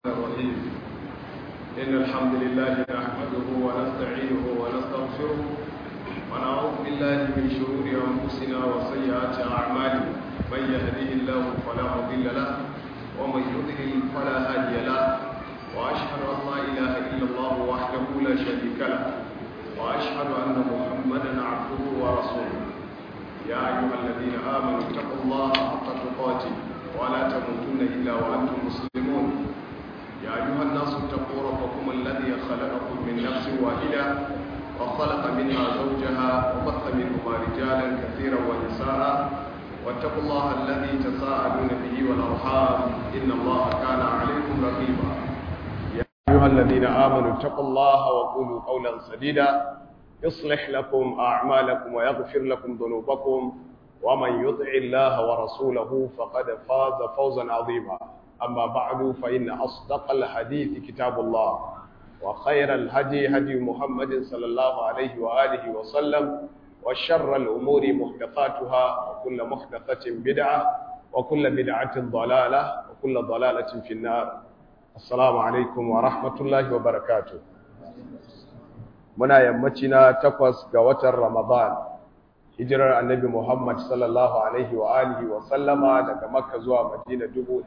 الرحيم إن الحمد لله نحمده ونستعينه ونستغفره ونعوذ بالله من شرور أنفسنا وسيئات أعمالنا من يهده الله فلا مضل له ومن يضلل فلا هادي له وأشهد أن لا إله إلا الله وحده لا شريك له وأشهد أن محمدا عبده ورسوله يا أيها الذين آمنوا اتقوا الله حق تقاته ولا تموتن إلا وأنتم مسلمون يا أيها الناس اتقوا ربكم الذي خلقكم من نفس واحدة وخلق منها زوجها وبث منهما رجالا كثيرا ونساء واتقوا الله الذي تساءلون به والأرحام إن الله كان عليكم رقيبا يا أيها الذين آمنوا اتقوا الله وقولوا قولا سديدا يصلح لكم أعمالكم ويغفر لكم ذنوبكم ومن يطع الله ورسوله فقد فاز فوزا عظيما أما بعد فإن أصدق الحديث كتاب الله وخير الهدي هدي محمد صلى الله عليه وآله وسلم وشر الأمور محدثاتها وكل محدثة بدعة وكل بدعة ضلالة وكل ضلالة في النار السلام عليكم ورحمة الله وبركاته muna yammaci na takwas ga watan Ramadan hijirar annabi Muhammad sallallahu alaihi wa alihi wa sallama daga Makka zuwa Madina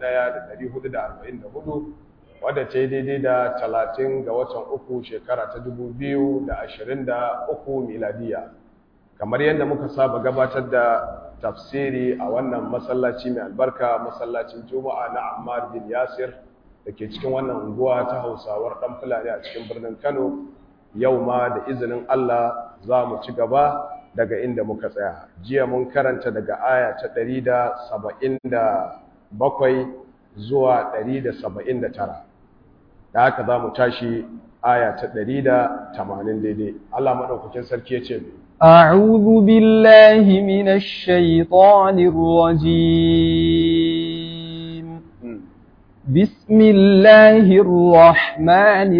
1444 wadda ta yi daidai da 30 ga watan uku shekara ta 2023 miladiya kamar yadda muka saba gabatar da tafsiri a wannan masallaci mai albarka masallacin Juma'a na Ammar bin Yasir da ke cikin wannan unguwa ta Hausawar dan Fulani a cikin birnin Kano yau ma da izinin Allah za mu ci gaba daga inda muka tsaya jiya mun karanta daga aya ta 177 zuwa 179 da haka za mu tashi aya ta 180 daidai Allah maɗaukakin sarki ya ce mai أعوذ بالله من الشيطان الرجيم بسم الله الرحمن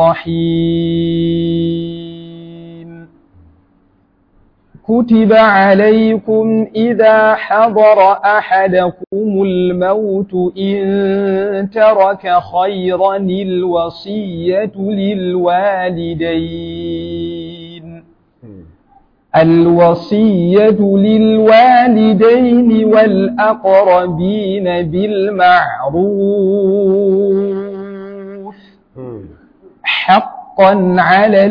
الرحيم كتب عليكم إذا حضر أحدكم الموت إن ترك خيرا الوصية للوالدين الوصية للوالدين والأقربين بالمعروف حقا على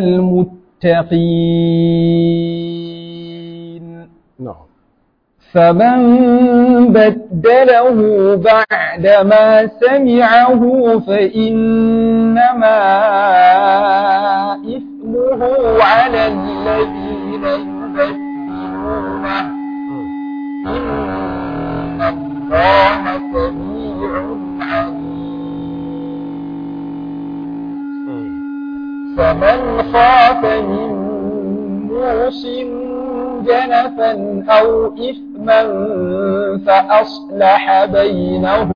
المتقين فمن بدله بعدما سمعه فإنما إثمه على الذين يبدلونه إن الله سميع عليم فمن خاف من موص جنفا أو إثما فأصلح بينهم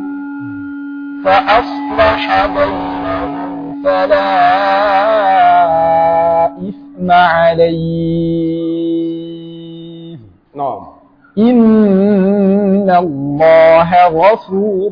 فأصلح بينهم فلا إثم عليه نعم إن الله غفور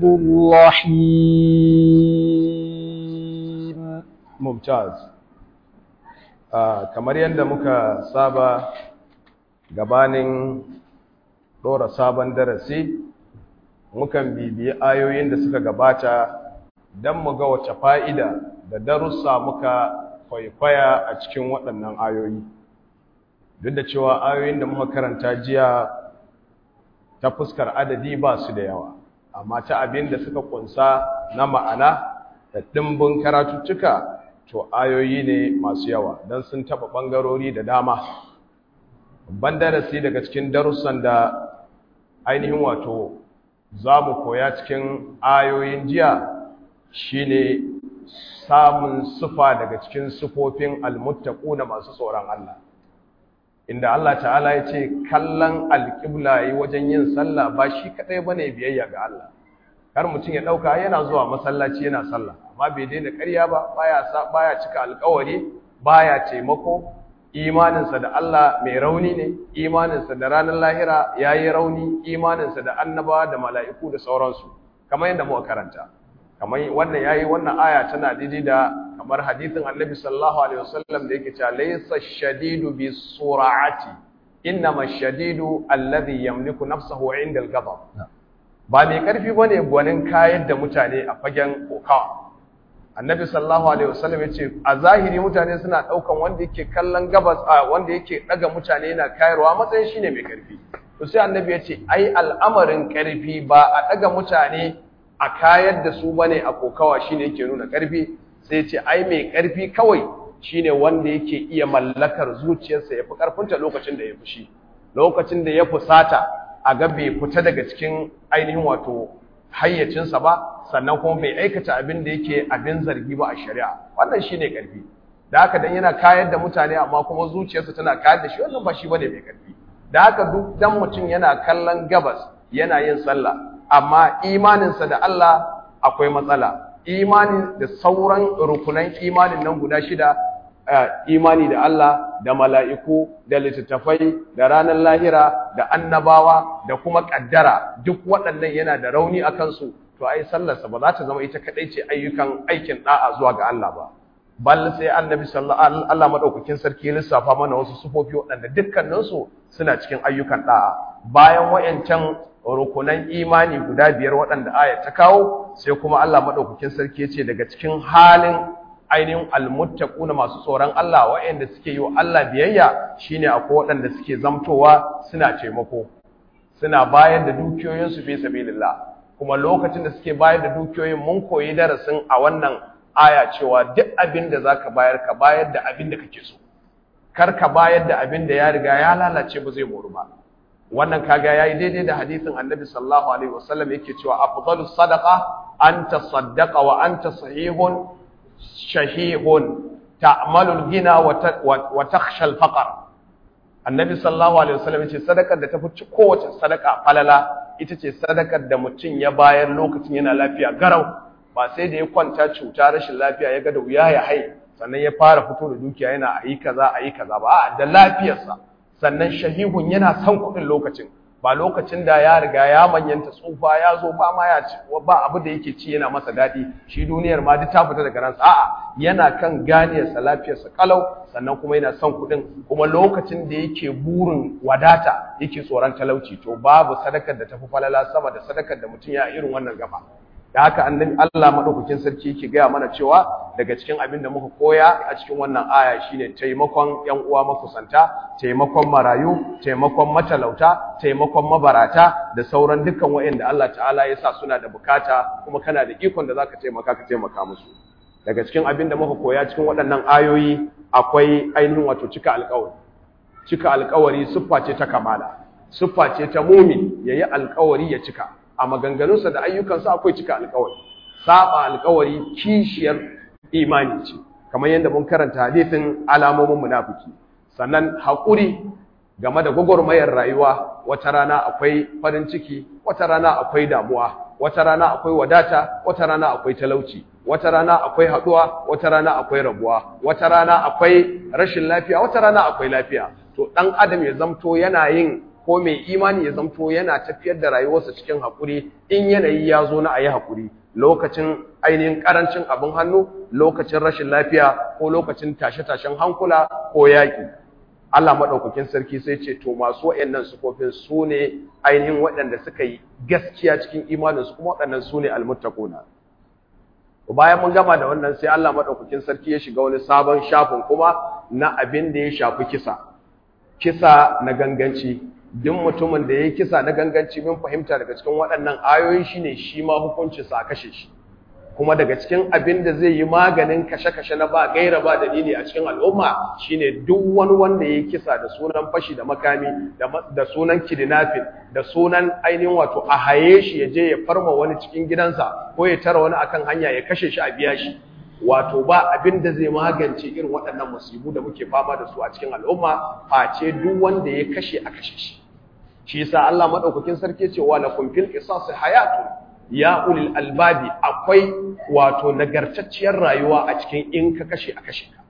رحيم ممتاز kamar yadda muka saba gabanin ɗora sabon darasi mukan bibiyi ayoyin da suka gabata don mu ga wace fa'ida da darussa muka kwaikwaya a cikin waɗannan ayoyi duk da cewa ayoyin da muka karanta jiya ta fuskar adadi ba su da yawa amma ta abin da suka kunsa na ma'ana da ɗimbin karatuttuka to ayoyi ne masu yawa don sun taɓa ɓangarori da dama babban darasi daga cikin darussan da ainihin wato za mu koya cikin ayoyin jiya shine samun sufa daga cikin sufofin almuttaquna masu tsoron Allah inda Allah ta'ala ya ce kallon alƙibla yi wajen yin sallah ba shi kaɗai bane biyayya ga Allah kar mutum ya ɗauka yana zuwa masallaci yana sallah amma bai daina ƙarya ba baya baya cika alƙawari baya taimako imaninsa da Allah mai rauni ne imaninsa da ranar lahira yayi rauni imaninsa da annabawa da mala'iku da sauransu kamar yadda muka karanta kamar wannan yayi wannan aya tana daidai da kamar hadithin annabi sallallahu alaihi wasallam da yake cewa laysa shadidu bi sur'ati innama shadidu alladhi yamliku nafsahu 'inda al-ghadab ba mai karfi bane gwanin kayar da mutane a fagen kokawa annabi sallallahu alaihi wasallam yace a zahiri mutane suna daukan wanda yake kallon gabas wanda yake daga mutane yana kayarwa matsayin shine mai karfi to sai annabi yace ai al'amarin karfi ba a daga mutane a kayar da su bane a kokawa shine yake nuna karfi sai yace ai mai karfi kawai shine wanda yake iya mallakar zuciyarsa yafi karfinta lokacin da ya fushi lokacin da ya fusata a ga bai fita daga cikin ainihin wato hayyacinsa ba sannan kuma bai aikata abin da yake abin zargi ba a shari'a wannan shine karfi da haka dan yana kayar da mutane amma kuma zuciyarsa tana kayar da shi wannan ba shi bane mai karfi da haka duk dan mutum yana kallon gabas yana yin sallah amma imaninsa da Allah akwai matsala imani da sauran rukunan imanin nan guda shida imani da Allah da mala'iku da littattafai da ranar lahira da annabawa da kuma kaddara duk waɗannan yana da rauni a kansu to ai sallarsa ba za ta zama ita kaɗai ce ayyukan aikin ɗa'a zuwa ga Allah ba bal sai annabi sallallahu Allah madaukakin sarki lissafa mana wasu sufofi waɗanda dukkaninsu suna cikin ayyukan ɗa'a bayan wayancan rukunan imani guda biyar waɗanda aya ta kawo sai kuma Allah madaukakin sarki ya ce daga cikin halin ainihin almuttaquna masu tsoron Allah waɗanda suke yi wa Allah biyayya shine akwai waɗanda suke zamtowa suna taimako suna bayar da dukiyoyinsu fi sabilillah kuma lokacin da suke bayar da dukiyoyin mun koyi darasin a wannan aya cewa duk abin da zaka bayar ka bayar da abin da kake so kar ka bayar da abin da ya riga ya lalace ba zai moru ba wannan kaga yayi daidai da hadisin Annabi sallallahu alaihi wasallam yake cewa afdalus sadaqa anta saddaqa wa anta sahihun shahihun ta'malul gina wa takhsha al-faqr annabi sallallahu alaihi wasallam yace sadakar da tafi kowace sadaka falala ita ce sadakar da mutum ya bayar lokacin yana lafiya garau ba sai da ya kwanta cuta rashin lafiya ya ga da wuya ya hai sannan ya fara fito da dukiya yana ayi kaza ayi kaza ba a da lafiyarsa sannan shahihun yana son kuɗin lokacin ba lokacin da ya riga ya manyanta tsufa ya zo ba ma ya ci ba abu da yake ci yana masa daɗi shi duniyar ma duk ta fita daga ransa a'a yana kan ganiyarsa lafiyarsa kalau sannan kuma yana son kuɗin kuma lokacin da yake burin wadata yake tsoron talauci to babu sadakar da tafi falala sama da sadakar da mutum ya irin wannan gaba da haka annabi Allah madaukakin sarki yake gaya mana cewa daga cikin abin da muka koya a cikin wannan aya shine taimakon ƴan uwa makusanta taimakon marayu taimakon matalauta taimakon mabarata da sauran dukkan waɗanda Allah ta'ala ya sa suna da bukata kuma kana da ikon da zaka taimaka ka taimaka musu daga cikin abin da muka koya cikin waɗannan ayoyi akwai ainihin wato cika alƙawari cika alƙawari siffa ce ta kamala siffa ce ta mumin yayi alƙawari ya cika a maganganunsa da ayyukansa akwai cika alkawari saba alkawari kishiyar imani ce kamar yadda mun karanta hadisin alamomin munafiki sannan haƙuri game da gwagwarmayar rayuwa wata rana akwai farin ciki wata rana akwai damuwa wata rana akwai wadata wata rana akwai talauci wata rana akwai haɗuwa wata rana akwai rabuwa wata rana akwai rashin lafiya wata rana akwai lafiya to ɗan adam ya zamto yana yin ko mai imani ya zamto yana tafiyar da rayuwarsa cikin haƙuri in yanayi ya zo na a yi haƙuri lokacin ainihin ƙarancin abin hannu lokacin rashin lafiya ko lokacin tashe-tashen hankula ko yaƙi Allah maɗaukakin sarki sai ce to masu waɗannan sufofin su ne ainihin waɗanda suka yi gaskiya cikin imaninsu kuma waɗannan su ne almuttaquna bayan mun gama da wannan sai Allah maɗaukakin sarki ya shiga wani sabon shafin kuma na abin da ya shafi kisa kisa na ganganci duk mutumin da ya yi kisa na ganganci min fahimta daga cikin waɗannan ayoyi shine shi ma hukuncinsa a kashe shi kuma daga cikin abin da zai yi maganin kashe-kashe na ba gaira ba dalili a cikin al'umma shine duk wani wanda ya yi kisa da sunan fashi da makami da sunan kidnapping da sunan ainihin wato a haye shi ya je ya farma wani cikin gidansa ko ya tara wani akan hanya ya kashe shi a biya shi wato ba abin da zai magance irin waɗannan musibu da muke fama da su a cikin al'umma face duk wanda ya kashe a kashe shi shi yasa Allah madaukakin sarki ce wa lakum fil qisas hayatun ya ulil albabi akwai wato nagartacciyar rayuwa a cikin in ka kashe a kashe ka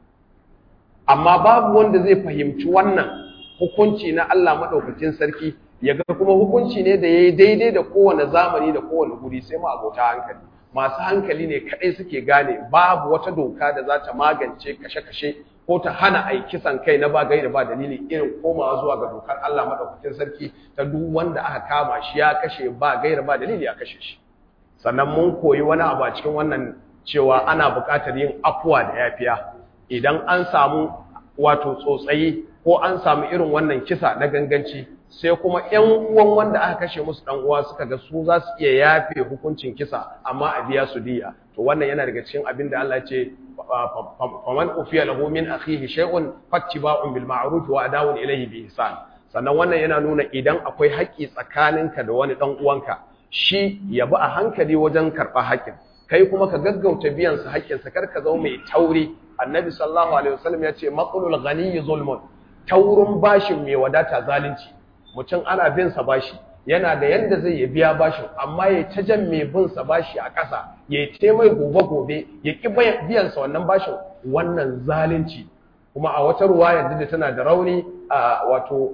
amma babu wanda zai fahimci wannan hukunci na Allah madaukakin sarki ya ga kuma hukunci ne da yayi daidai da kowane zamani da kowane guri sai mu abota hankali masu hankali ne kadai suke gane babu wata doka da za ta magance kashe-kashe ko ta hana ai kisan kai na ba gaira ba dalili irin komawa zuwa ga dokar Allah madaukakin sarki ta duk wanda aka kama shi ya kashe ba gaira ba dalili a kashe shi sannan mun koyi wani abu a cikin wannan cewa ana buƙatar yin afuwa da yafiya idan an samu wato tsotsayi ko an samu irin wannan kisa na ganganci sai kuma ƴan uwan wanda aka kashe musu dan uwa suka ga su za su iya yafe hukuncin kisa amma a biya su diya to wannan yana daga cikin abin da Allah ya ce faman ufiya lahu min akhihi shay'un fattiba'un bil ma'ruf wa adawun ilayhi bi ihsan sannan wannan yana nuna idan akwai haƙƙi tsakaninka da wani dan uwanka shi ya bi a hankali wajen karɓa haƙƙin kai kuma ka gaggauta biyan sa haƙƙin sa kar ka zama mai tauri annabi sallallahu alaihi wasallam ya ce maqlul ghani zulmun taurin bashin mai wadata zalunci mutum ana bin sa bashi yana da yanda zai ya biya bashin amma ya ta jan mai bin sa bashi a ƙasa ya ce mai gobe gobe ya ki biyan sa wannan bashin wannan zalunci kuma a wata ruwaya da tana da rauni a wato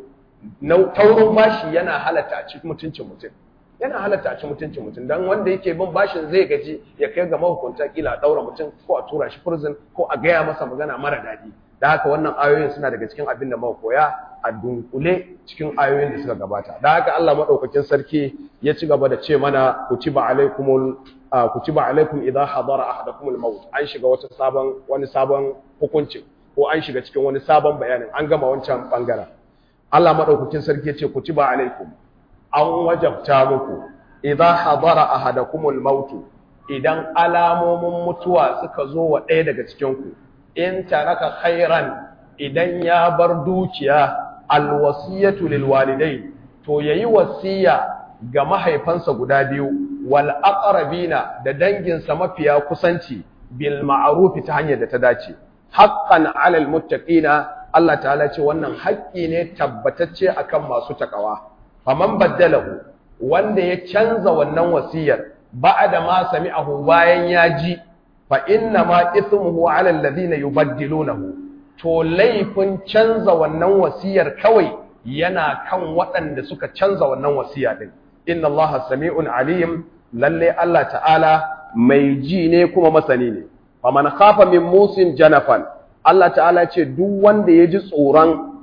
taurin bashi yana halatta a cikin mutuncin mutum yana halatta a cikin mutuncin mutum dan wanda yake bin bashin zai gaji ya kai ga mahukunta kila a daura mutum ko a tura shi prison ko a gaya masa magana mara daɗi da haka wannan ayoyin suna daga cikin abin da muka koya a dunkule cikin ayoyin da suka gabata da haka Allah madaukakin sarki ya ci gaba da ce mana kutiba alaikumul kutiba alaikum idha hadara ahadakumul maut an shiga wata sabon wani sabon hukunci ko an shiga cikin wani sabon bayanin an gama wancan bangaren Allah madaukakin sarki ya ce kutiba alaikum an wajabta muku idza hadara ahadakumul maut idan alamomin mutuwa suka zo wa ɗaya daga cikin ku in taraka khairan idan ya bar dukiya alwasiyatu lilwalidain to yayi wasiya ga mahaifansa guda biyu wal aqrabina da danginsa mafiya kusanci bil ma'ruf ta hanyar da ta dace haqqan 'alal muttaqina Allah ta'ala ce wannan haƙƙi ne tabbatacce akan masu takawa faman baddalahu wanda ya canza wannan wasiyar ba'da ma sami'ahu bayan ya ji fa inna ma ithmuhu 'ala alladhina yubaddilunahu to laifin canza wannan wasiyar kawai yana kan waɗanda suka canza wannan wasiya din inna allaha sami'un alim lalle Allah ta'ala mai ji ne kuma masani ne faman khafa min musin janafan Allah ta'ala ce duk wanda ya ji tsoron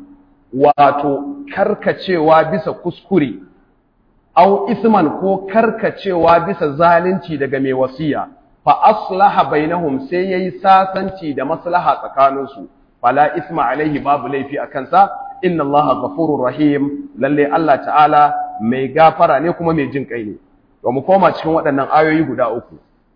wato karkacewa bisa kuskure au isman ko karkacewa bisa zalunci daga mai wasiya fa aslaha bainahum sai yayi sasanci da maslaha tsakaninsu fala isma alaihi babu laifi akan sa inna allaha ghafurur rahim lalle Allah ta'ala mai gafara ne kuma mai jin kai ne to mu koma cikin waɗannan ayoyi guda uku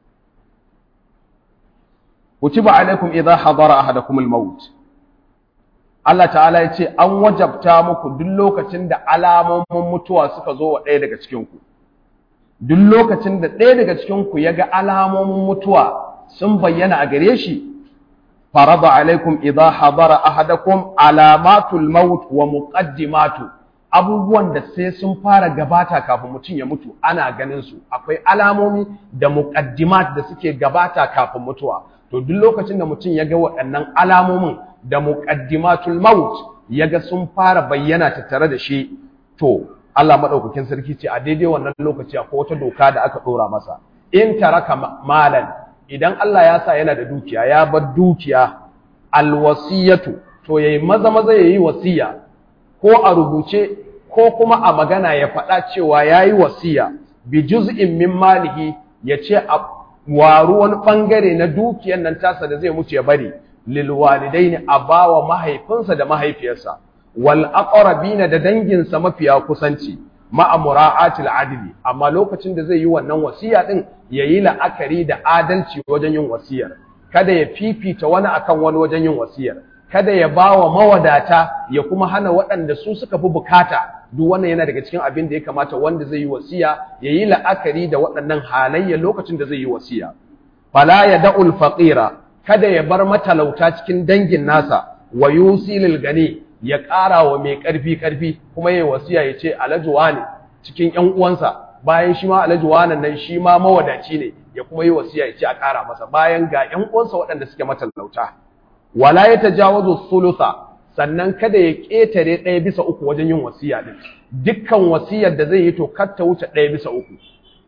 kutiba alaikum idha hadara ahadakumul maut Allah ta'ala ya ce an wajabta muku duk lokacin da alamomin mutuwa suka zo wa ɗaya daga cikinku duk lokacin da ɗaya daga cikinku ya ga alamomin mutuwa sun bayyana a gare shi farada alaikum idza hadara ahadakum alamatul maut wa muqaddimatu abubuwan da sai sun fara gabata kafin mutum ya mutu ana ganin su akwai alamomi da muqaddimat da suke gabata kafin mutuwa to duk lokacin da mutum ya ga waɗannan alamomin da muqaddimatul maut yaga sun fara bayyana tattare da shi to Allah madaukakin sarki ce a daidai wannan lokaci akwai wata doka da aka dora masa in taraka malan idan Allah ya sa yana da dukiya ya bar dukiya alwasiyatu to yayi maza maza yayi wasiya ko a rubuce ko kuma a magana ya faɗa cewa yayi wasiya bi juz'in min malihi yace a waru wani bangare na dukiyar nan tasa da zai mutu ya bari lilwalidaini a bawa mahaifinsa da mahaifiyarsa wal aqrabina da danginsa mafiya kusanci ma'a mura'atil adli amma lokacin da zai yi wannan wasiya din yayi la'akari da adalci wajen yin wasiyar kada ya fifita wani akan wani wajen yin wasiyar kada ya bawa mawadata ya kuma hana waɗanda su suka fi bukata duk wannan yana daga cikin abin da ya kamata wanda zai yi wasiya yayi la'akari da waɗannan halayya lokacin da zai yi wasiya fala yad'ul faqira kada ya bar matalauta cikin dangin nasa wa yusilil gani ya ƙara wa mai ƙarfi ƙarfi kuma yayi wasiya ya ce alajuwa ne cikin ƴan uwansa bayan shi ma alajuwa nan shi ma mawadaci ne ya kuma yi wasiya ya ce a ƙara masa bayan ga ƴan uwansa waɗanda suke matalauta wala ya tajawazu sulusa sannan kada ya ƙetare ɗaya bisa uku wajen yin wasiya din dukkan wasiyar da zai yi to kar ta wuce ɗaya bisa uku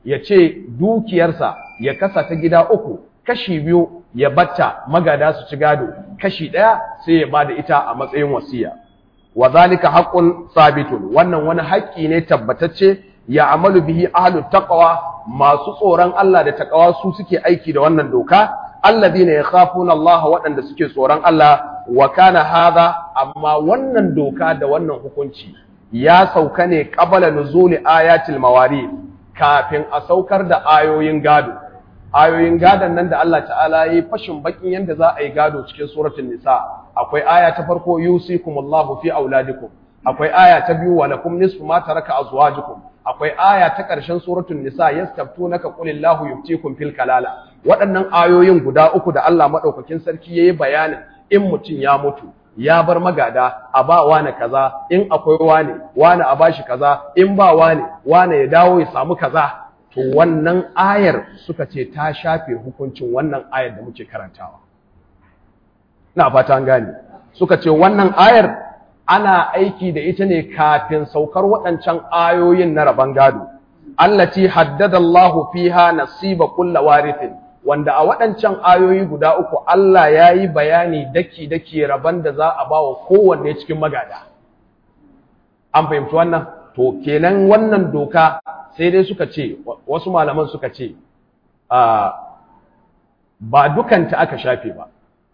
ya ce dukiyarsa ya kasa ta gida uku kashi biyu ya batta magada su ci gado kashi ɗaya sai ya bada ita a matsayin wasiya wa zalika haqqun sabitun wannan wani haƙƙi ne tabbatacce ya amalu bihi ahlut taqwa masu tsoron Allah da taqwa su suke aiki da wannan doka alladhina yakhafuna Allah waɗanda suke tsoron Allah wa kana hadha amma wannan doka da wannan hukunci ya sauka ne qabala nuzuli ayatil mawarith kafin a saukar da ayoyin gado ayoyin gadon nan da Allah ta'ala yi fashin bakin yanda za a yi gado cikin suratul nisa akwai aya ta farko yusikumullahu fi auladikum akwai aya ta biyu wa lakum nisfu ma taraka azwajukum akwai aya ta ƙarshen suratul nisa yastaftunaka qulillahu yuftikum fil kalala waɗannan ayoyin guda uku da Allah madaukakin sarki yayi bayanin in mutum ya mutu ya bar magada a ba wane kaza in akwai wane wane a bashi kaza in ba wane wane ya dawo ya samu kaza to wannan ayar suka ce ta shafe hukuncin wannan ayar da muke karantawa ina fata an gane suka ce wannan ayar ana aiki da ita ne kafin saukar waɗancan ayoyin na rabon gado allati haddada Allahu fiha nasiba kulli warithin wanda a waɗancan ayoyi guda uku Allah ya yi bayani daki-daki rabon da za a ba wa kowanne cikin magada. An fahimci wannan? To, kenan wannan doka sai dai suka ce, wasu malaman suka ce, ba dukanta aka shafe ba.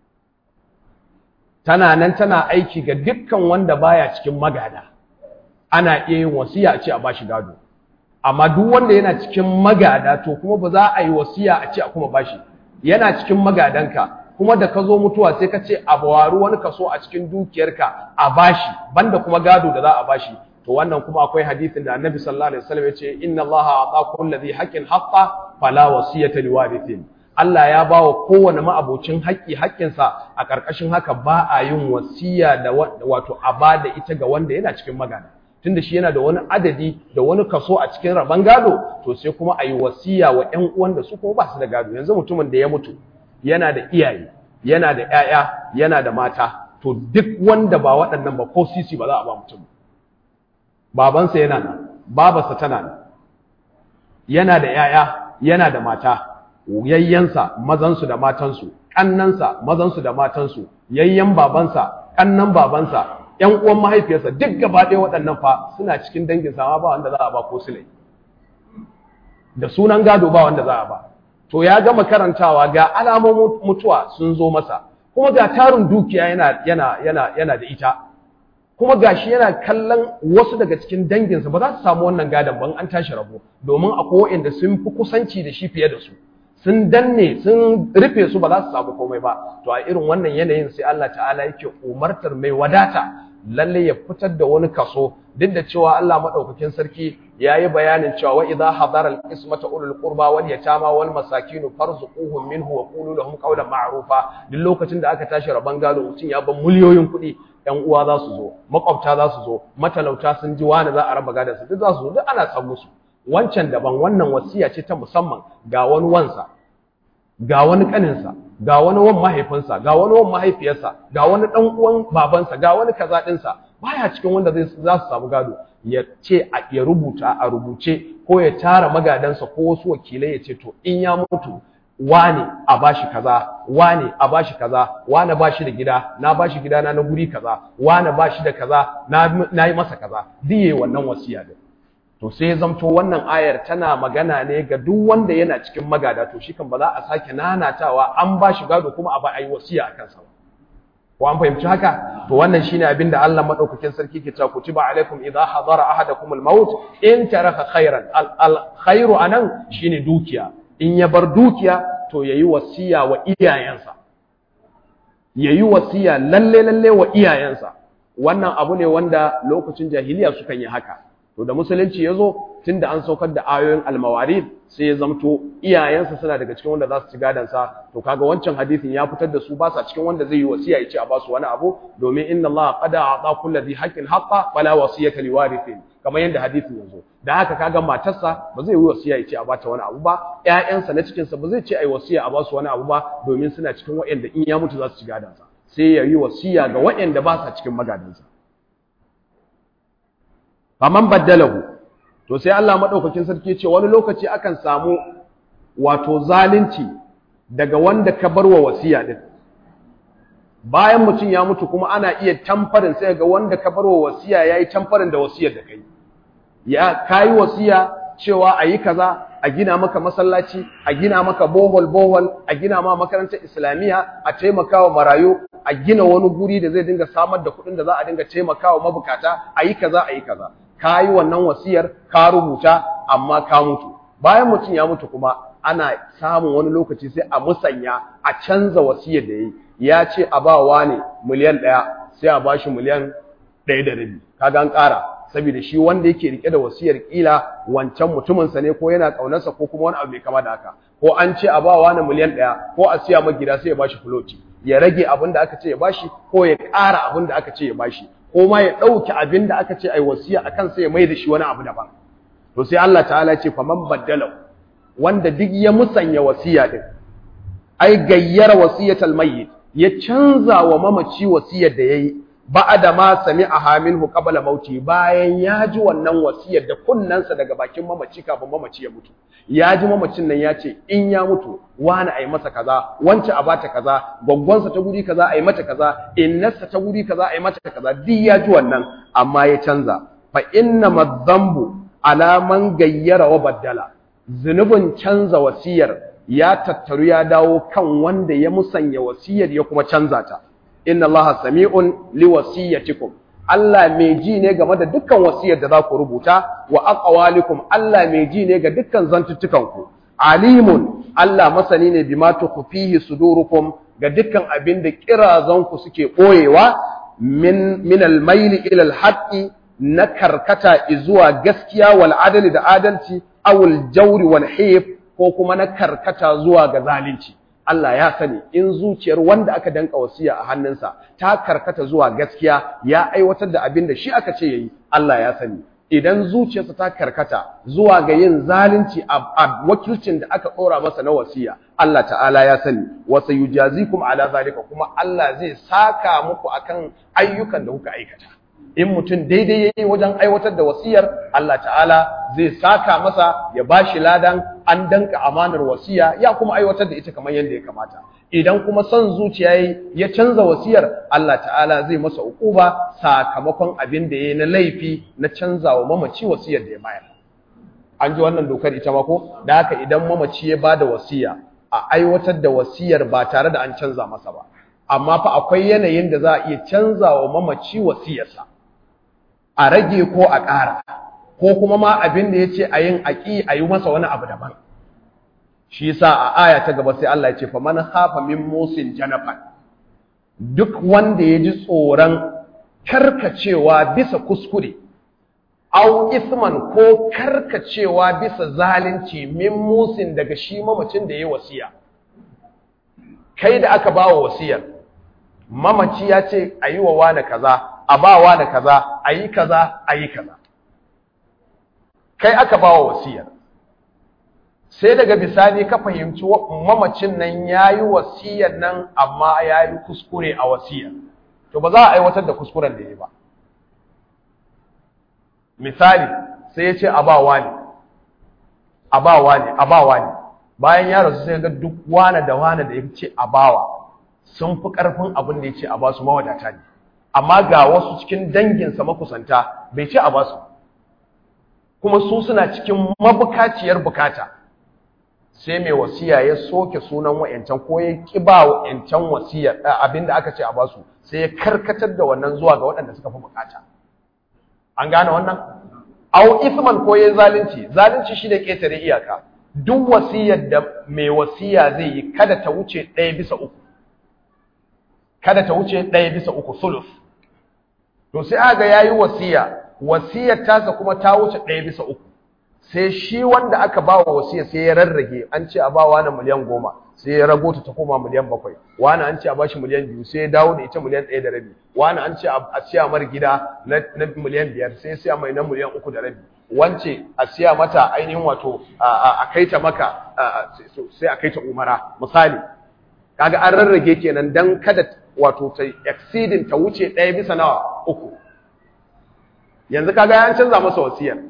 Tana nan tana aiki ga dukkan wanda baya cikin magada. Ana iya yin wasiya a ce a ba shi gado. amma duk wanda yana cikin magada to kuma ba za a yi wasiya a ce a kuma bashi yana cikin magadanka kuma da ka zo mutuwa sai ka ce a bawaru wani kaso a cikin dukiyarka a bashi banda kuma gado da za a bashi to wannan kuma akwai hadisin da annabi sallallahu alaihi wasallam ya ce inna allaha ata kulli dhi haqqin haqqa fala wasiyata liwarithin Allah ya ba wa kowane ma'abocin haƙƙi haƙƙinsa a ƙarƙashin haka ba a yin wasiya da wato a ba da ita ga wanda yana cikin magana tunda shi yana da wani adadi da wani kaso a cikin rabon gado to sai kuma a yi wasiya wa ƴan uwan da su kuma ba su da gado yanzu mutumin da ya mutu yana da iyaye yana da ƴaƴa yana da mata to duk wanda ba waɗannan ba ko sisi ba za a ba mutum babansa yana nan babarsa tana nan yana da ƴaƴa yana da mata yayyansa mazansu da matansu ƙannansa mazansu da matansu yayyan babansa ƙannan babansa ‘yan uwan mahaifiyarsa duk gaba ɗaya waɗannan fa suna cikin dangin sama ba wanda za a ba ko silai da sunan gado ba wanda za a ba to ya gama karantawa ga alamomin mutuwa sun zo masa kuma ga tarin dukiya yana yana yana yana da ita kuma gashi yana kallon wasu daga cikin danginsa ba za su samu wannan gadon ban an tashi rabo domin akwai waɗanda sun fi kusanci da shi fiye da su sun danne sun rufe su ba za su samu komai ba to a irin wannan yanayin sai Allah ta'ala yake umartar mai wadata lalle ya fitar da wani kaso duk da cewa Allah madaukakin sarki yayi bayanin cewa wa idha hadara al-qismata ulul qurba wal yatama wal masakin farzuquhum minhu wa qulu lahum qawlan ma'rufa duk lokacin da aka tashi raban gado mutum ya ban miliyoyin kuɗi ɗan uwa za su zo makwabta za su zo matalauta sun ji wani za a raba gadon su duk za su zo duk ana san musu wancan daban wannan wasiya ce ta musamman ga wani wansa ga wani kaninsa ga wani wan mahaifinsa ga wani wan mahaifiyarsa ga wani dan uwan babansa ga wani kaza dinsa baya cikin wanda zai za su samu gado ya ce ya rubuta a rubuce ko ya tara magadansa ko wasu wakilai ya ce to in ya mutu wane a bashi kaza wane a bashi kaza wane bashi da gida na bashi gida na na guri kaza wane bashi da kaza na yi masa kaza diye wannan wasiya din to sai ya zamto wannan ayar tana magana ne ga duk wanda yana cikin magada to shi kan ba za a sake nanatawa an ba shi gado kuma a ba a yi wasiya a kansa ba ko an fahimci haka to wannan shine abin da Allah madaukakin sarki ke cewa kutiba alaikum idha hadara ahadakum al-maut in taraka khairan al-khairu anan shine dukiya in ya bar dukiya to yayi wasiya wa iyayensa yayi wasiya lalle lalle wa iyayensa wannan abu ne wanda lokacin jahiliya sukan yi haka to da musulunci ya zo tun da an saukar da ayoyin almawarid sai ya zamto iyayensa suna daga cikin wanda za su ci gadansa to kaga wancan hadisin ya fitar da su ba sa cikin wanda zai yi wasiya ya ce a basu wani abu domin inna Allah qad a'ta kulli dhi haqqin haqqa fala wasiyata liwarithin kamar yadda hadisin ya zo da haka kaga matarsa ba zai yi wasiya ya ce a bata wani abu ba ƴaƴansa na cikinsa ba zai ce ai wasiya a basu wani abu ba domin suna cikin waɗanda in ya mutu za su ci gadansa sai ya yi wasiya ga waɗanda ba sa cikin magadansa faman baddalahu to sai Allah madaukakin sarki ce wani lokaci akan samu wato zalunci daga wanda ka barwa wasiya din bayan mutum ya mutu kuma ana iya tamfarin sai ga wanda ka barwa wasiya yayi tamfarin da wasiyar da kai ya kai wasiya cewa ayi kaza a gina maka masallaci a gina maka bohol bohol a gina ma makarantar islamiyya a taimakawa marayu a gina wani guri da zai dinga samar da kuɗin da za a dinga taimakawa mabukata ayi kaza ayi kaza ka yi wannan wasiyar ka rubuta amma ka mutu bayan mutum ya mutu kuma ana samun wani lokaci sai a musanya a canza wasiyar da ya yi ya ce a ba wa ne miliyan ɗaya sai a ba shi miliyan ɗaya da rabi kaga an ƙara saboda shi wanda yake rike da wasiyar ƙila wancan mutuminsa ne ko yana ƙaunarsa ko kuma wani abu mai kama da haka ko an ce a ba wa ne miliyan ɗaya ko a siya ma gida sai ya ba shi fuloti ya rage abin da aka ce ya bashi ko ya ƙara abin da aka ce ya bashi ko ma ya ɗauki abin da aka ce ai wasiya a kansa ya mai da shi wani abu daban to sai Allah ta'ala ce faman baddala wanda duk ya musanya wasiya din ai gayyara wasiyatal mayyit ya canza wa mamaci wasiyar da yayi ba'da ma sami'aha minhu qabla mauti bayan ya ji wannan wasiyar da kunnansa daga bakin mamaci kafin mamaci ya mutu ya ji mamacin nan ya ce in ya mutu wani ai masa kaza wance a bata kaza gwaggwansa ta guri kaza ai mata kaza innarsa ta guri kaza ai mata kaza duk ya ji wannan amma ya canza fa inna madhanbu ala man gayyara wa baddala zunubin canza wasiyar ya tattaru ya dawo kan wanda ya musanya wasiyar ya kuma canza ta inna allaha sami'un liwasiyatikum Allah mai ji ne game da dukkan wasiyar da za ku rubuta wa aqwalikum Allah mai ji ne ga dukkan zantuttukan ku alimun Allah masani ne bima tukhfihi sudurukum ga dukkan abin da kirazan ku suke boyewa min min al-maili ila al-haqqi na karkata zuwa gaskiya wal adali da adalci awul jawri wal hif ko kuma na karkata zuwa ga zalunci Allah ya sani in zuciyar wanda aka danka wasiya a hannunsa ta karkata zuwa gaskiya ya aiwatar da abin da shi aka ce yayi Allah ya sani idan zuciyarsa ta karkata zuwa ga yin zalunci a wakilcin da aka ɗora masa na wasiya Allah ta'ala ya sani wa sayujazikum ala zalika kuma Allah zai saka muku akan ayyukan da kuka aikata in mutum daidai yayi wajen aiwatar da wasiyar Allah ta'ala zai saka masa ya bashi ladan an danka amanar wasiya ya kuma aiwatar da ita kamar yadda ya kamata idan kuma son zuciya yayi ya canza wasiyar Allah ta'ala zai masa ukuba sakamakon abin da yayi na laifi na canzawa mamaci wasiyar da ya bayar an ji wannan dokar ita ma ko da haka idan mamaci ya bada wasiya a aiwatar da wasiyar ba tare da an canza masa ba amma fa akwai yanayin da za a iya canzawa mamaci wasiyarsa a rage ko a ƙara ko kuma ma abin da ya ce a yin aƙi a yi masa wani abu daban shi yasa a aya ta gaba sai Allah ya ce faman hafa min musin janafan duk wanda ya ji tsoron karkacewa bisa kuskure au isman ko karkacewa bisa zalunci min musin daga shi mamacin da ya wasiya kai da aka bawa wasiyar mamaci ya ce a yi wa wane kaza a ba wane kaza a yi kaza a yi kaza kai aka bawa wasiyar sai daga bisani ka fahimci mamacin nan ya yi wasiyar nan amma ya yi kuskure a wasiyar to ba za a aiwatar da kuskuren da ya ba misali sai ya ce a ba wani a ba wani a ba wani bayan ya rasu sai ga duk wane da wane da ya ce a bawa sun fi ƙarfin abin da ya ce a ba su mawadata ne amma ga wasu cikin danginsa makusanta bai ce a ba su kuma su suna cikin mabukaciyar bukata sai mai wasiya ya soke sunan wa'yancan ko ya ƙi ba wa'yancan wasiya abin da aka ce a ba su sai ya karkatar da wannan zuwa ga waɗanda suka fi bukata an gane wannan au isman ko ya zalunci zalunci shi da ƙetare iyaka duk wasiyar da mai wasiya zai yi kada ta wuce ɗaya bisa uku kada ta wuce ɗaya bisa uku sulus to sai aga ya yi wasiya wasiyar tasa kuma ta wuce ɗaya bisa uku sai shi wanda aka ba wa wasiya sai ya rarrage an ce a ba wani miliyan goma sai ya rago ta ta koma miliyan bakwai wani an ce a bashi miliyan biyu sai ya dawo da ita miliyan ɗaya da rabi wani an ce a siya mar gida na miliyan biyar sai ya siya mai na miliyan uku da rabi wance a siya mata ainihin wato a kai ta maka sai a kai ta umara misali kaga an rarrage kenan dan kada wato ta exceeding ta wuce ɗaya bisa nawa uku yanzu kaga ya canza masa wasiyar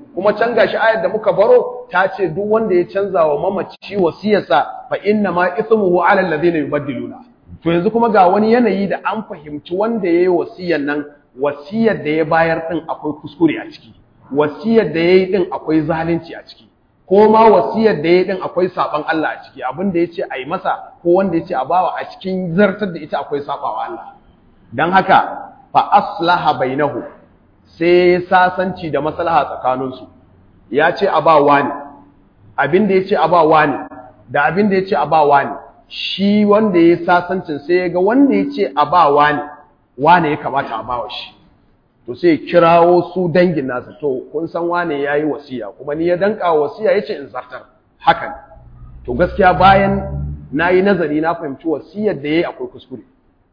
kuma can gashi ayar da muka baro ta ce duk wanda ya canza wa mamaci wasiyarsa fa inna ma ithmuhu ala alladhina yubaddiluna to yanzu kuma ga wani yanayi da an fahimci wanda yayi wasiyar nan wasiyar da ya bayar din akwai kuskure a ciki wasiyar da yayi din akwai zalunci a ciki ko ma wasiyar da yayi din akwai saban Allah a ciki abin da yace ayi masa ko wanda yace a bawa a cikin zartar da ita akwai sabawa Allah dan haka fa aslaha bainahu sai sasanci da maslaha tsakaninsu ya ce a ba wani abin da ya ce a ba wani da abin da ya ce a ba wani shi wanda ya sasancin sai ya ga wanda ya ce a ba wani wani ya kamata a bawa shi to sai kirawo su dangin nasa to kun san wane ya yi wasiya kuma ni ya danka wasiya ya ce in zartar hakan to gaskiya bayan na yi nazari na fahimci wasiyar da ya yi akwai kuskure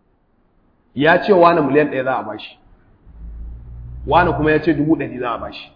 ya ce wani miliyan ɗaya za a bashi wani kuma ya ce dubu ɗari za a bashi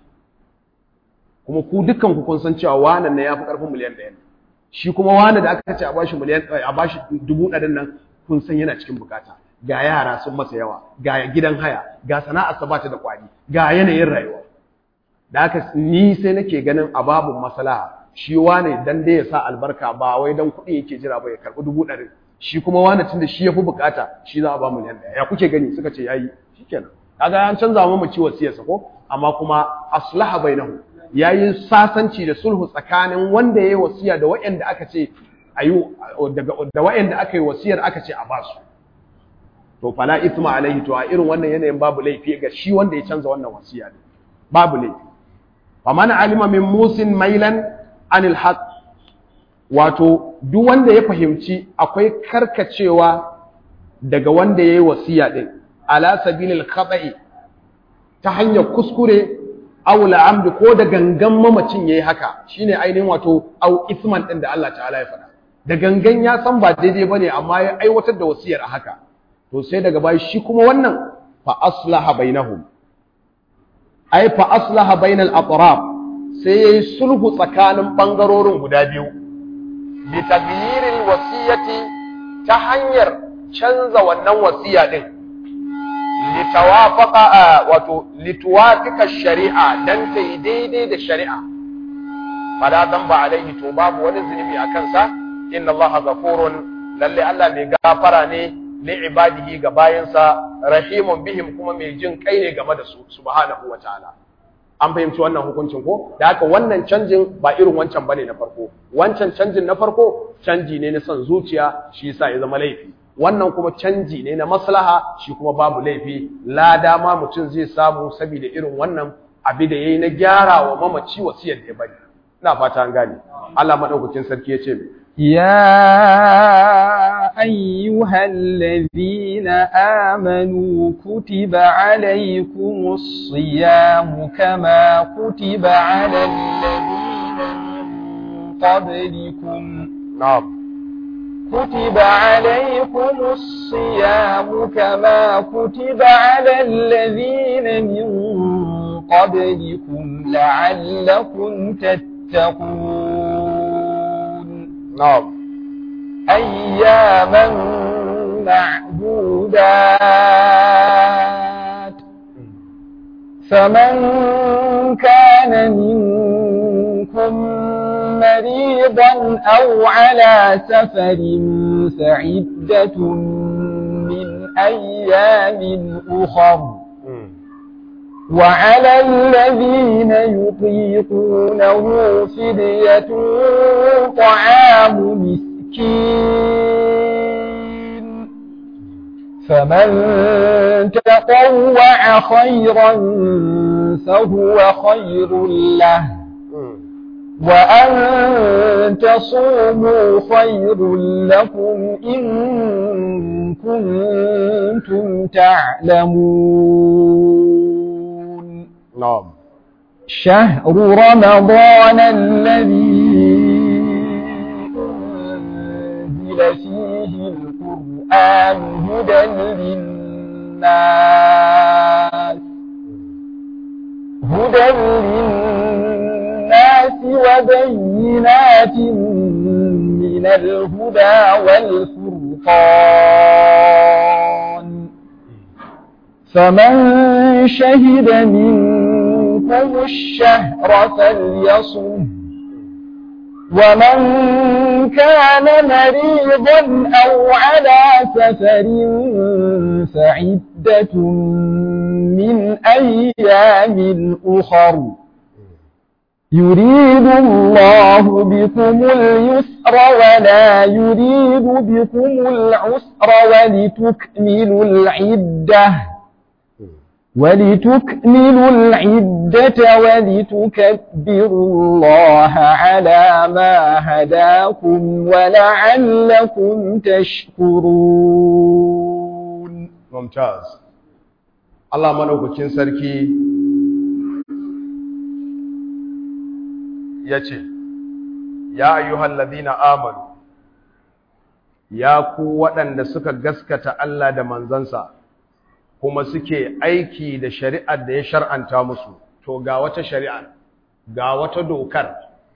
kuma ku dukkan ku kun san cewa wani na ya fi ƙarfin miliyan ɗaya shi kuma wani da aka ce a bashi miliyan a bashi dubu ɗarin nan kun san yana cikin bukata ga yara sun masa yawa ga gidan haya ga sana'ar sa bata da kwari ga yanayin rayuwa da haka ni sai nake ganin a babun maslaha shi wani dan dai ya sa albarka ba wai dan kuɗi yake jira ba ya karɓi dubu ɗarin shi kuma wani tunda shi ya fi bukata shi za a ba miliyan ɗaya ya kuke gani suka ce yayi shikenan kaga an canza mu ci wasiyarsa ko amma kuma aslaha bainahu yayi sasanci da sulhu tsakanin wanda yayi wasiya da waɗanda aka ce ayu daga da waɗanda aka yi wasiyar aka ce a basu to fala ithma alaihi to a irin wannan yanayin babu laifi ga shi wanda ya canza wannan wasiya ne babu laifi faman alima min musin mailan anil haqq wato duk wanda ya fahimci akwai karkacewa daga wanda yayi wasiya din ala sabilil khata'i ta hanyar kuskure aw la'amd ko da gangan mamacin yayi haka shine ainihin wato aw isman din da Allah ta'ala ya faɗa da gangan ya san ba daidai bane amma ya aiwatar da wasiyar a haka to sai daga bayan shi kuma wannan fa aslaha bainahum ai fa aslaha bainal atraf sai yayi sulhu tsakanin bangarorin guda biyu bi taghyiril wasiyati ta hanyar canza wannan wasiya din litawafaqa wato lituwafika shari'a dan ta yi daidai da shari'a fala dhanba alaihi to babu wani zunubi a kansa inna allaha ghafurun lalle Allah mai gafara ne li ibadihi ga bayansa rahimun bihim kuma mai jin kai ne game da su subhanahu wataala an fahimci wannan hukuncin ko da haka wannan canjin ba irin wancan bane na farko wancan canjin na farko canji ne na son zuciya shi yasa ya zama laifi wannan kuma canji ne na maslaha shi kuma babu laifi lada ma mutum zai samu saboda irin wannan abi da yayi na gyara wa mamaci wasiyar da ya bari ina fata an gane Allah madaukakin sarki ya ce يا أيها الذين آمنوا كتب عليكم الصيام كما كتب على الذين من قبلكم نعم كتب عليكم الصيام كما كتب على الذين من قبلكم لعلكم تتقون نعم أياما معدودات فمن كان منكم مريضا أو على سفر فعدة من أيام أخر وعلى الذين يطيقونه فدية طعام مسكين فمن تطوع خيرا فهو خير له وأن تصوموا خير لكم إن كنتم تعلمون نعم شهر رمضان الذي أنزل فيه القرآن هدى للناس هدى للناس وبينات من الهدى والفرقان فمن شهد منكم عليكم الشهر فليصم ومن كان مريضا أو على سفر فعدة من أيام أخر يريد الله بكم اليسر ولا يريد بكم العسر ولتكملوا العدة ولتكملوا العدة ولتكبروا الله على ما هداكم ولعلكم تشكرون ممتاز الله ملوكين سركي yace ya ayyuhal ladina amanu ya ku waɗanda suka gaskata Allah da manzansa kuma suke aiki da shari'ar da ya shar'anta musu to ga wata shari'a ga wata dokar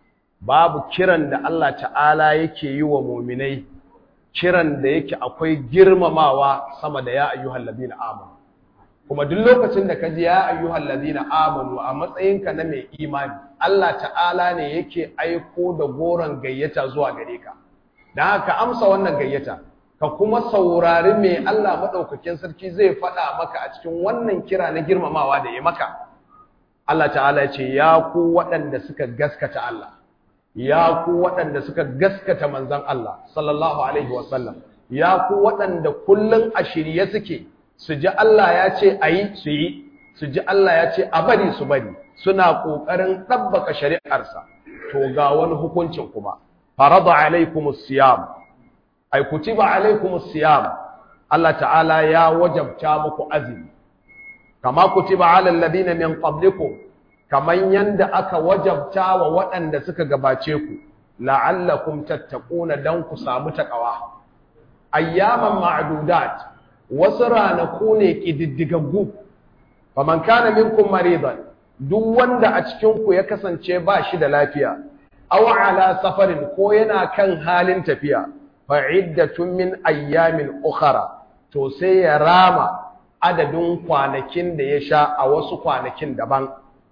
babu kiran da Allah ta'ala yake yi wa muminai kiran da yake akwai girmamawa sama da ya ayyuhal ladina amanu kuma duk lokacin da ka ji ya ayyuhal ladina amanu a matsayinka na mai imani Allah ta'ala ne yake aiko da goron gayyata zuwa gare ka dan haka amsa wannan gayyata ka kuma saurari me Allah madaukakin sarki zai faɗa maka a cikin wannan kira na girmamawa da ya maka Allah ta'ala ya ce ya ku waɗanda suka gaskata Allah ya ku waɗanda suka gaskata manzon Allah sallallahu alaihi wasallam ya ku waɗanda kullun a shirye suke su ji Allah ya ce a yi su yi su ji Allah ya ce a bari su bari suna ƙoƙarin ɗabbaka shari'arsa to ga wani hukuncin kuma farada alaikumus siyam ay kutiba alaikumus siyam Allah ta'ala ya wajabta muku azumi kama kutiba alal ladina min qablikum kaman yanda aka wajabta wa waɗanda suka gabace ku la'allakum tattaquna dan ku samu takawa ayyaman ma'dudat wasu ranaku ne ƙididdigaggu faman kana minkum maridan duk wanda a cikinku ya kasance ba shi da lafiya aw ala safarin ko yana kan halin tafiya fa iddatun min ayyamin ukhra to sai ya rama adadin kwanakin da ya sha a wasu kwanakin daban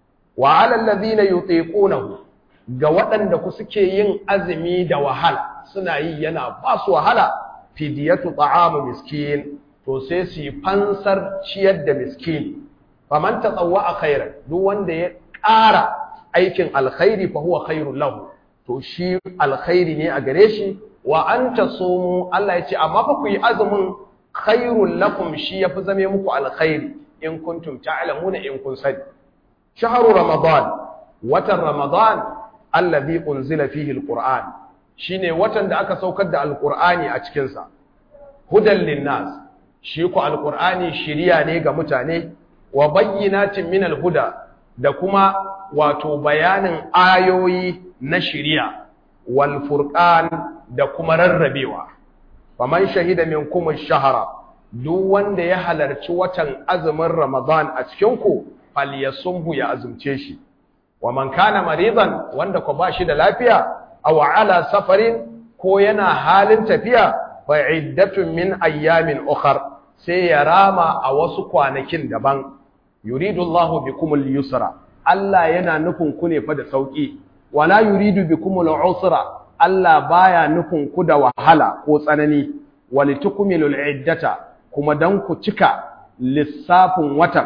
wa ala alladhina yutiqunahu ga waɗanda ku suke yin azumi da wahala suna yi yana ba su wahala fidiyatu ta'amu miskin to sai su yi fansar ciyar da miskini faman tatawwa khairan duk wanda ya ƙara aikin alkhairi fa huwa khairul lahu to shi alkhairi ne a gare shi wa anta sumu Allah ya ce amma fa ku yi azumin khairul lakum shi yafi zame muku alkhairi in kuntum ta'lamuna in kun sani shahru ramadan watan ramadan alladhi unzila fihi alquran shine watan da aka saukar da alqurani a cikin sa hudan linnas shi ku alqur'ani shiriya ne ga mutane wa bayyinatin min alhuda da kuma wato bayanin ayoyi na shiriya wal furqan da kuma rarrabewa faman shahida minkum ash-shahra duk wanda ya halarci watan azumin ramadan a cikin ku falyasumhu ya azumce shi wa man kana maridan wanda ko ba shi da lafiya aw ala safarin ko yana halin tafiya fa iddatun min ayyamin ukhra sai ya rama a wasu kwanakin daban yuridu Allahu bikumul yusra Allah yana nufin ku ne fa da sauki wala yuridu bikumul usra Allah baya nufin ku da wahala ko tsanani walitukmilul iddata kuma dan ku cika lissafin watan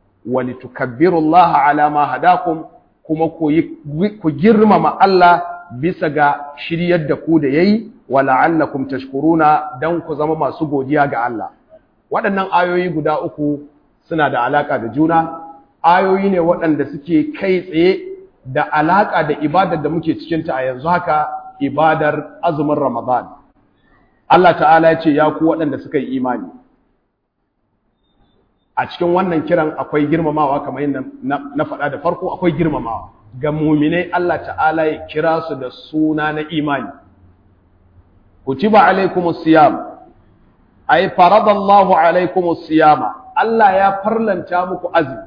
walitukabbirullaha ala ma hadakum kuma ku girmama Allah bisa ga shiryar da ku da yayi wala'allakum tashkuruna dan ku zama masu godiya ga Allah waɗannan ayoyi guda uku suna da alaka da juna ayoyi ne waɗanda suke kai tsaye da alaka da ibadar da muke cikin ta a yanzu haka ibadar azumin Ramadan Allah ta'ala ya ce ya ku waɗanda suka yi imani a cikin wannan kiran akwai girmamawa kamar yadda na faɗa da farko akwai girmamawa ga muminai Allah ta'ala ya kira su da suna na imani kutiba alaikumus siyam ay faradallahu alaikumus siyama Allah ya farlanta muku azumi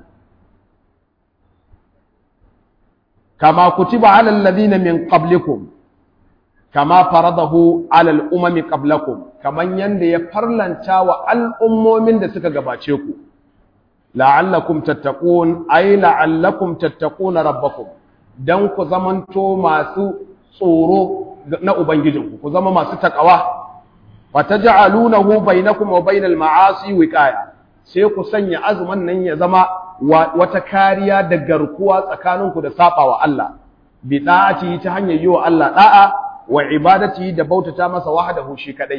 kama kutiba alal ladina min qablikum kama faradahu alal umami qablakum kaman yanda ya farlanta wa al'ummomin da suka gabace ku la'allakum tattaqun ay la'allakum tattaquna rabbakum dan ku zamanto masu tsoro na ubangijinku ku zama masu takawa fataj'alunahu bainakum wa bainal ma'asi wiqaya sai ku sanya azumin nan ya zama wata kariya da garkuwa tsakaninku da sabawa Allah bi da'ati ta hanyar yi wa Allah da'a wa ibadati da bautata masa wahdahu shi kadai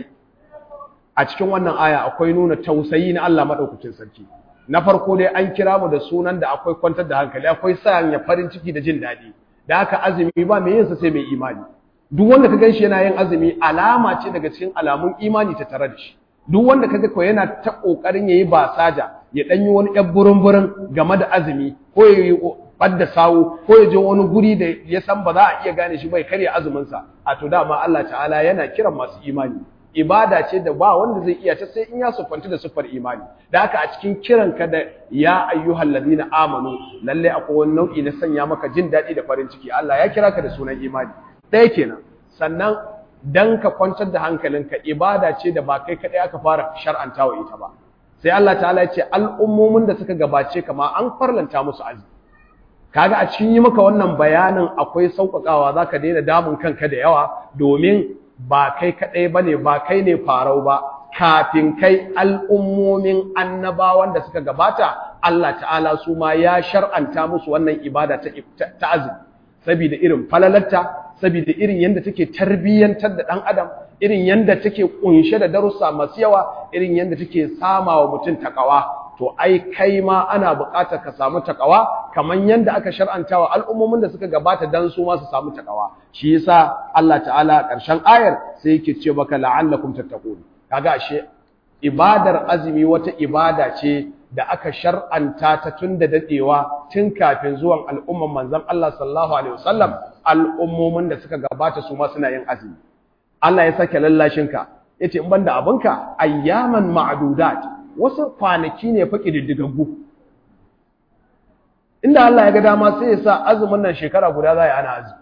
a cikin wannan aya akwai nuna tausayi na Allah madaukakin sarki na farko dai an kira mu da sunan da akwai kwantar da hankali akwai sanya farin ciki da jin daɗi da haka azumi ba mai yinsa sai mai imani duk wanda ka ganshi yana yin azumi alama ce daga cikin alamun imani ta tare da shi duk wanda kaga ko yana ta kokarin yayi basaja ya dan yi wani ɗan burin burin game da azumi ko ya yi badda sawu ko ya je wani guri da ya san ba za a iya gane shi bai karya azumin sa a to dama Allah ta'ala yana kiran masu imani ibada ce da ba wanda zai iya ta sai in ya sufanta da sufar imani da haka a cikin kiran ka da ya ayyuhal ladina amanu lalle akwai wani nau'i na sanya maka jin daɗi da farin ciki Allah ya kira ka da sunan imani ɗaya kenan sannan dan ka kwantar da hankalinka ibada ce da ba kai kaɗai aka fara shar'antawa ita ba sai Allah ta'ala ya ce al'ummomin da suka gabace kama an farlanta musu azumi kaga a cikin yi maka wannan bayanin akwai sauƙaƙawa zaka daina damun kanka da yawa domin ba kai kaɗai ba ne ba kai ne farau ba kafin kai al'ummomin annabawan da suka gabata Allah ta'ala su ma ya shar'anta musu wannan ibada ta azumi saboda irin falalarta saboda irin yadda take tarbiyyantar da ɗan adam irin yadda take ƙunshe da darussa masu yawa irin yadda take sama wa mutum takawa to ai kai ma ana buƙatar ka samu takawa kamar yadda aka shar'anta wa al'ummomin da suka gabata dan su ma su samu takawa shi yasa Allah ta'ala ƙarshen ayar sai yake ce baka la'allakum tattaqun kaga ashe ibadar azumi wata ibada ce da aka shar'anta ta tun da dadewa tun kafin zuwan al'umman manzon Allah sallallahu alaihi wasallam al'ummomin da suka gabata su ma suna yin azumi Allah ya sake lallashin ka yace in banda abinka ayyaman ma'dudat wasu kwanaki ne fa ƙididdigaggu inda Allah ya ga dama sai ya sa azumin nan shekara guda za a ana azumi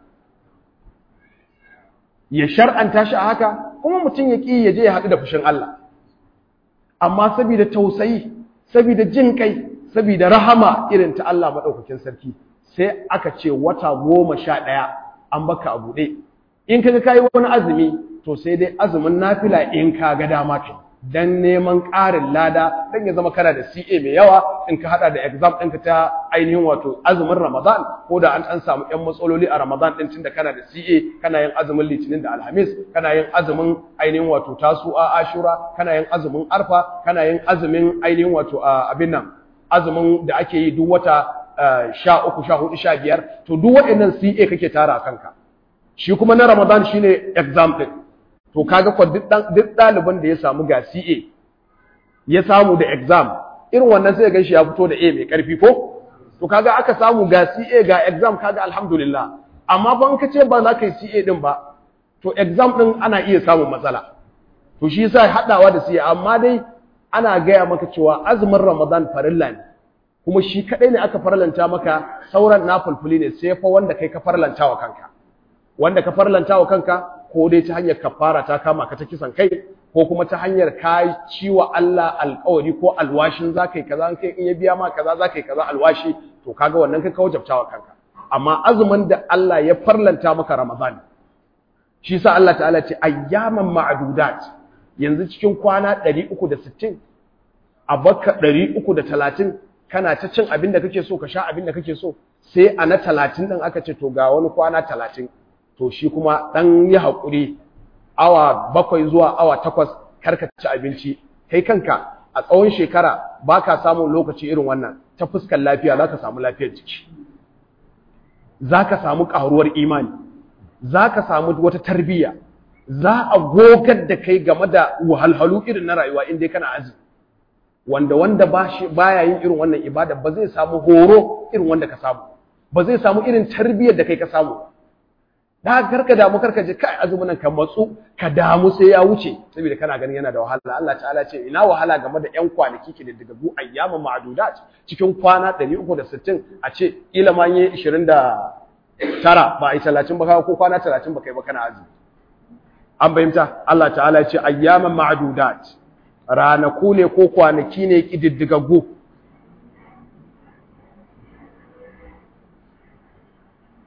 ya shar'anta shi a haka kuma mutum ya ƙi ya je ya haɗu da fushin Allah amma saboda tausayi saboda jin kai saboda rahama irin ta Allah maɗaukakin sarki sai aka ce wata goma sha ɗaya an baka a buɗe in kaga kayi wani azumi to sai dai azumin nafila in ka ga dama kai dan neman ƙarin lada dan ya zama kana da CA mai yawa in ka hada da exam ɗinka ta ainihin wato azumin Ramadan ko da an an samu ƴan matsaloli a Ramadan ɗin tunda kana da CA kana yin azumin Litinin da Alhamis kana yin azumin ainihin wato Tasu'a Ashura kana yin azumin Arfa kana yin azumin ainihin wato abin nan azumin da ake yi duk wata sha uku sha hudu sha biyar to duk waɗannan CA kake tara kanka shi kuma na Ramadan shine exam ɗin to kaga ko duk ɗaliban da ya samu ga CA ya samu da exam irin wannan sai ga shi ya fito da A mai ƙarfi ko to kaga aka samu ga CA ga exam kaga alhamdulillah amma ban ka ce ba za ka yi CA din ba to exam din ana iya samun matsala to shi yasa hadawa da CA amma dai ana gaya maka cewa azumin Ramadan farilla ne kuma shi kadai ne aka farlanta maka sauran nafulfuli ne sai fa wanda kai ka farlanta wa kanka wanda ka farlanta wa kanka ko dai ta hanyar kafara ta kama ka ta kisan kai ko kuma ta hanyar ka ciwa Allah alƙawari ko alwashin za ka yi kaza kai in ya biya ma kaza za ka yi kaza alwashi to kaga wannan kai ka wajabta wa kanka amma azumin da Allah ya farlanta maka Ramadan shi sa Allah ta'ala ce ayyaman ma'dudat yanzu cikin kwana 360 a baka 330 kana ta cin abin da kake so ka sha abin da kake so sai a na 30 din aka ce to ga wani kwana 30 to shi kuma ɗan yi haƙuri awa bakwai zuwa awa takwas karka ci abinci kai kanka a tsawon shekara ba ka samun lokaci irin wannan ta fuskar lafiya za ka samu lafiyar jiki za ka samu ƙaruwar imani za ka samu wata tarbiyya za a gogar da kai game da wahalhalu irin na rayuwa inda kana azumi wanda wanda ba ya yin irin wannan ibada ba zai samu horo irin wanda ka samu ba zai samu irin tarbiyyar da kai ka samu da karka damu karka je kai azumin nan ka matsu ka damu sai ya wuce saboda kana ganin yana da wahala Allah ta'ala ce ina wahala game da ƴan kwanaki ke da gu ayyaman ma'dudat cikin kwana 360 a ce kila ma yi 29 ba ai 30 ba ko kwana 30 ba kai ba kana azumi an bayyanta Allah ta'ala ya ce ayyaman ma'dudat ranaku ne ko kwanaki ne kididdigaggu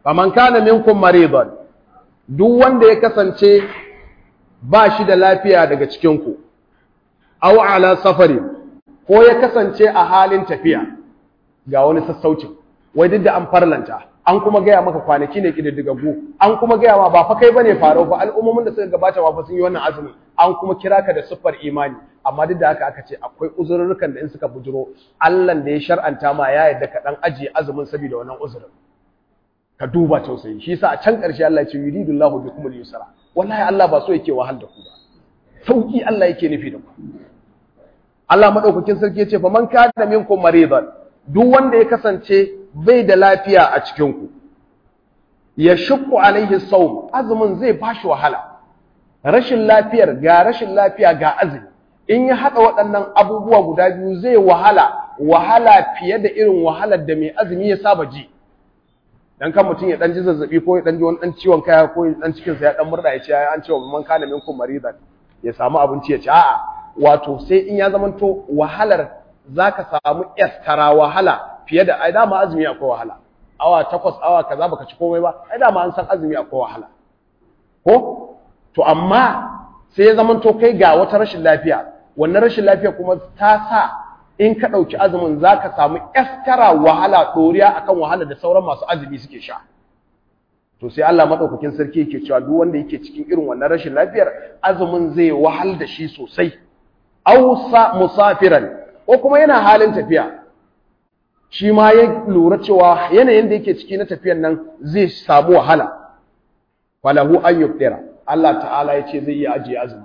faman kana minkum maridan duk wanda ya kasance ba shi da lafiya daga cikin ku aw ala safarin ko ya kasance a halin tafiya ga wani sassaucin wai duk da an farlanta an kuma gaya maka kwanaki ne kididdigaggu an kuma gaya ma ba fa kai bane farau ba al'ummomin da suka gabata ba fa sun yi wannan azumi an kuma kira ka da siffar imani amma duk da haka aka ce akwai uzurrukan da in suka bujuro Allah da ya shar'anta ma ya yarda ka dan ajiye azumin saboda wannan uzurin ka duba tausayi shi yasa a can ƙarshe Allah ya ce yuridullahu bikumul yusra wallahi Allah ba so yake wahal da ku ba sauki Allah yake nufi da ku Allah madaukakin sarki ya ce fa man kana minkum maridan duk wanda ya kasance bai da lafiya a cikin ku ya shukku alaihi sawm azumin zai bashi wahala rashin lafiyar ga rashin lafiya ga azumi in ya hada waɗannan abubuwa guda biyu zai wahala wahala fiye da irin wahalar da mai azumi ya saba ji dan kan mutum ya dan ji zazzabi ko ya dan ji wani dan ciwon kaya ko ya dan cikin sa ya dan murda ya ce an ce wa man kana minkum maridan ya samu abinci ya ci a'a wato sai in ya zamanto wahalar zaka samu yaskara wahala fiye da ai dama azumi akwai wahala awa takwas awa kaza baka ci komai ba ai dama an san azumi akwai wahala ko to amma sai ya zamanto kai ga wata rashin lafiya wannan rashin lafiya kuma ta sa in ka ɗauki azumin za ka samu yaskara wahala ɗoriya akan wahala da sauran masu azumi suke sha to sai Allah maɗaukakin sarki yake cewa duk wanda yake cikin irin wannan rashin lafiyar azumin zai wahal da shi sosai ausa musafiran ko kuma yana halin tafiya shi ma ya lura cewa yanayin da yake ciki na tafiyan nan zai samu wahala falahu an yuftira Allah ta'ala ya ce zai iya ajiye azumi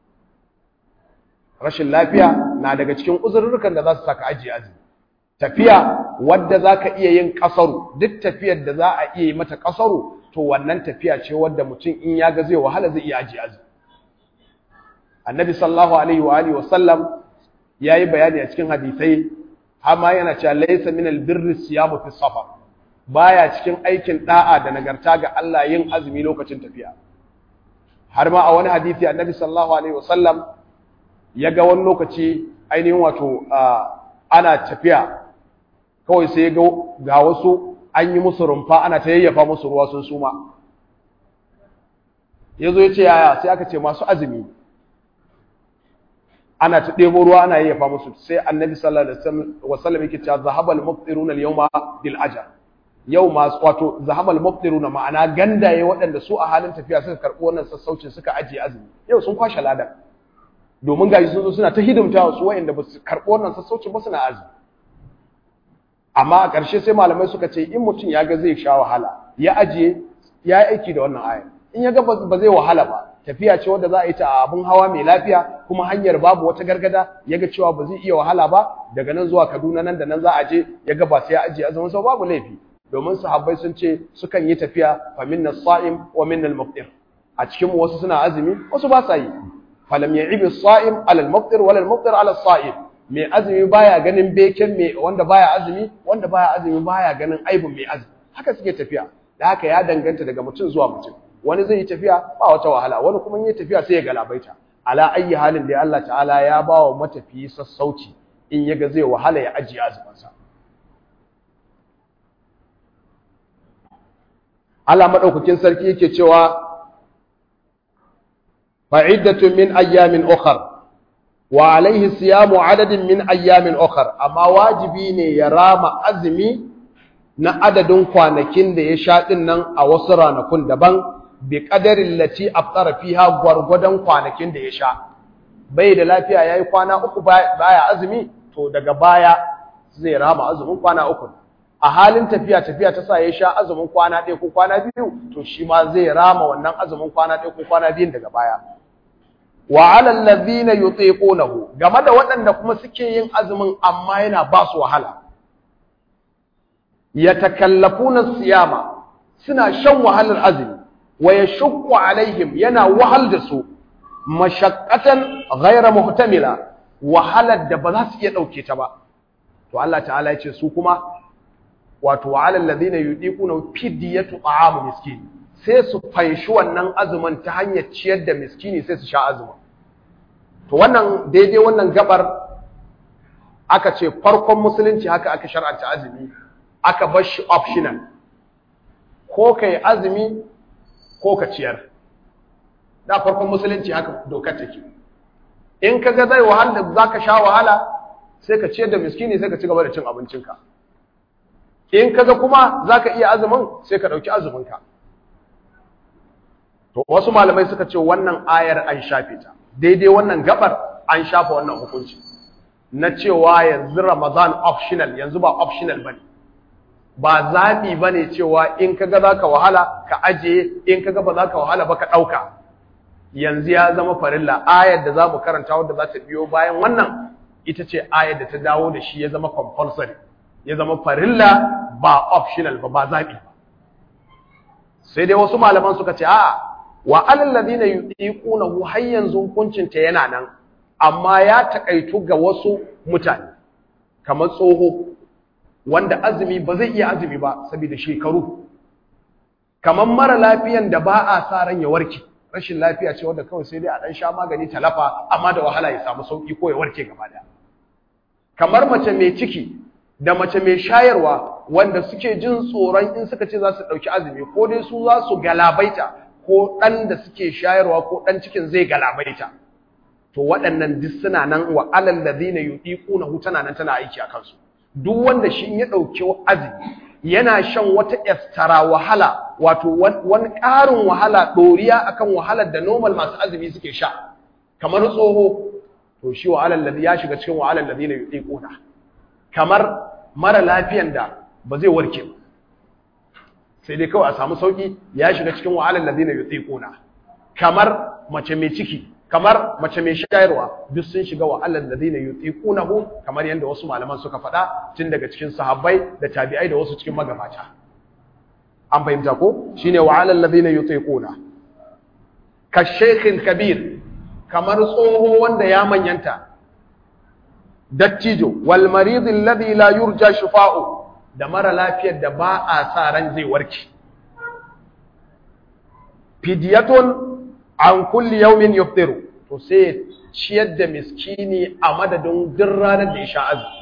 rashin lafiya na daga cikin uzurrukan da za su saka ajiye azumi tafiya wadda za ka iya yin ƙasaru duk tafiyar da za a iya yi mata ƙasaru to wannan tafiya ce wadda mutum in ya ga zai wahala zai iya ajiye azumi annabi sallallahu alaihi wa alihi wa sallam yayi bayani a cikin hadisai amma yana cewa laysa min albirri siyamu fi safar baya cikin aikin da'a da nagarta ga Allah yin azumi lokacin tafiya har ma a wani hadisi annabi sallallahu alaihi wa sallam ya ga wani lokaci ainihin wato ana tafiya kawai sai ga ga wasu an yi musu rumfa ana ta yayyafa musu ruwa sun suma ya zo ya ce yaya sai aka ce masu azumi ana ta ɗebo ruwa ana yayyafa musu sai annabi sallallahu alaihi wasallam yake cewa zahabal muftiruna al-yawma bil ajr yau masu wato zahabal muftiruna ma'ana gandaye waɗanda su a halin tafiya suka karɓi wannan sassaucin suka ajiye azumi yau sun kwashe ladan domin gashi sun zo suna ta hidimta su wa'anda ba su karɓi wannan sassaucin ba suna azumi amma a ƙarshe sai malamai suka ce in mutum ya ga zai sha wahala ya ajiye ya yi aiki da wannan ayar in ya ga ba zai wahala ba tafiya ce wadda za a yi ta a abin hawa mai lafiya kuma hanyar babu wata gargada ya ga cewa ba zai iya wahala ba daga nan zuwa kaduna nan da nan za a je ya ga ba sai ya ajiye azumin sau babu laifi domin sahabbai sun ce sukan yi tafiya fa minna sa'im wa minna al-muftir a cikin wasu suna azumi wasu ba sa yi falam ya'ibi as-sa'im ala al-muftir wala al-muftir ala as-sa'im mai azumi baya ganin beken mai wanda baya azumi wanda baya azumi baya ganin aibin mai azumi haka suke tafiya da haka ya danganta daga mutum zuwa mutum wani zai yi tafiya ba wata wahala wani kuma yi tafiya sai ya galabaita ala ayi halin da Allah ta'ala ya ba wa matafiyi sassauci in yaga zai wahala ya ajiye azumansa Allah madaukakin sarki yake cewa fa'iddatun min ayyamin ukhra wa alaihi siyamu adadin min ayyamin ukhra amma wajibi ne ya rama azumi na adadin kwanakin da ya sha din nan a wasu ranakun daban bi qadarin lati aftara fiha gwargwadon kwanakin da ya sha bai da lafiya yayi kwana uku baya azumi to daga baya zai rama azumin kwana uku a halin tafiya tafiya ta sa ya sha azumin kwana ɗaya ko kwana biyu to shi ma zai rama wannan azumin kwana ɗaya ko kwana biyun daga baya wa alal ladhina yutiqunahu game da waɗanda kuma suke yin azumin amma yana ba su wahala yatakallafuna siyama suna shan wahalar azumi wa yashqu alaihim yana wahal da su mashaqqatan ghayra muhtamila wahalar da ba za su iya dauke ta ba to Allah ta'ala ya ce su kuma wato wa alal ladhina yudiquna fidyatu ta'am miskin sai su fanshi wannan azumin ta hanyar ciyar da miskini sai su sha azumin to wannan daidai wannan gabar aka ce farkon musulunci haka aka shar'anta azumi aka bar shi optional ko kai azumi ko ka ciyar da farkon musulunci haka dokar take in ka ga zai wahala za ka sha wahala sai ka ciyar da miskini sai ka ci gaba da cin abincinka in ka ga kuma za ka iya azumin sai ka ɗauki azuminka to wasu malamai suka ce wannan ayar an shafe ta daidai wannan gabar an shafa wannan hukunci na cewa yanzu ramadan optional yanzu ba optional bane ba zaɓi bane cewa in ka ga za ka wahala ka ajiye in ka ga ba za ka wahala ba ka ɗauka yanzu ya zama farilla ayar da za mu karanta wadda za ta biyo bayan wannan ita ce ayar da ta dawo da shi ya zama compulsory ya zama farilla ba optional ba ba zaɓi ba sai dai wasu malaman suka ce a'a wa alal ladina yuqiqunahu har yanzu hukuncin ta yana nan amma ya takaitu ga wasu mutane kamar tsoho wanda azumi ba zai iya azumi ba saboda shekaru kamar mara lafiyan da ba a sa ran ya warke rashin lafiya ce wanda kawai sai dai a dan sha magani talafa amma da wahala ya samu sauki ko ya warke gaba daya kamar mace mai ciki da mace mai shayarwa wanda suke jin tsoron in suka ce za su dauki azumi ko dai su za su galabaita ko dan da suke shayarwa ko dan cikin zai galabaita to waɗannan duk suna nan wa alal ladina yudiquna tana nan tana aiki a kansu duk wanda shi in ya dauki azumi yana shan wata estara wahala wato wani ƙarin wahala ɗoriya akan wahalar da normal masu azumi suke sha kamar tsoho to shi wa alal ladhi ya shiga cikin wa alal ladina yudiquna kamar mara lafiyan da ba zai warke ba sai dai kawai a samu sauki ya shiga cikin wa alal ladina yudiquna kamar mace mai ciki kamar mace mai shayarwa duk sun shiga wa alal ladina yutiqunahu kamar yanda wasu malaman suka faɗa tun daga cikin sahabbai da tabi'ai da wasu cikin magabata an fahimta ko shine wa alal ladina yutiquna ka shaykhil kabir kamar tsoho wanda ya manyanta dattijo wal marid alladhi la yurja shifa'u da mara lafiyar da ba a sa ran zai warke fidyatun an kulli yaumin yuftiru to sai ciyar da miskini a madadin duk ranar da ya sha azumi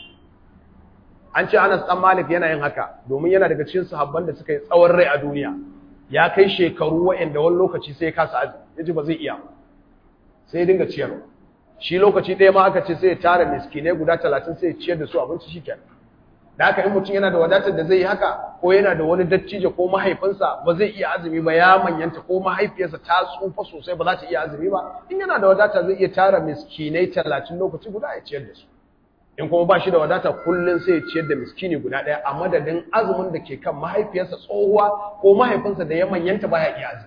an ce Anas dan Malik yana yin haka domin yana daga cikin sahabban da suka yi tsawon rai a duniya ya kai shekaru wa'anda wani lokaci sai ya kasa azumi yaji ba zai iya sai ya dinga ciyarwa shi lokaci ɗaya ma aka ce sai ya tara miskinai guda talatin sai ya ciyar da su abinci shikenan da haka in mutum yana da wadatar da zai yi haka ko yana da wani dattijo ko mahaifinsa ba zai iya azumi ba ya manyanta ko mahaifiyarsa ta tsufa sosai ba za ta iya azumi ba in yana da wadata zai iya tara miskinai talatin lokaci guda ya ciyar da su in kuma ba shi da wadata kullum sai ya ciyar da miskini guda ɗaya a madadin azumin da ke kan mahaifiyarsa tsohuwa ko mahaifinsa da ya manyanta ba ya iya azumi